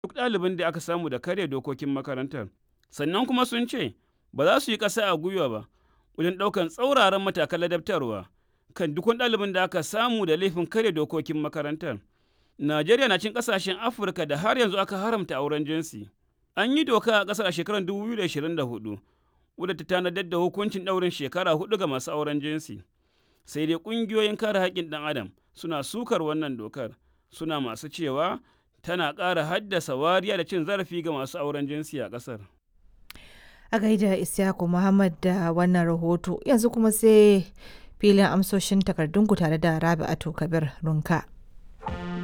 duk ɗalibin da aka samu da karya dokokin makarantar. Sannan kuma sun ce ba za su yi ƙasa a gwiwa ba wajen ɗaukan tsauraran matakan ladabtarwa kan duk wani ɗalibin da aka samu da laifin karya dokokin makarantar. Najeriya na cin ƙasashen Afirka da har yanzu aka haramta auren jinsi. An yi doka a ƙasar a shekarar 2024 wadda ta tanadar da hukuncin ɗaurin shekara hudu ga masu auren jinsi. Sai dai ƙungiyoyin kare haƙƙin ɗan adam suna sukar wannan dokar suna masu cewa tana ƙara haddasa wariya da cin zarafi ga masu auren jinsi a ƙasar. A gaida Isyaku Muhammad da wannan rahoto yanzu kuma sai filin amsoshin takardunku tare da Rabi'atu Kabir Runka.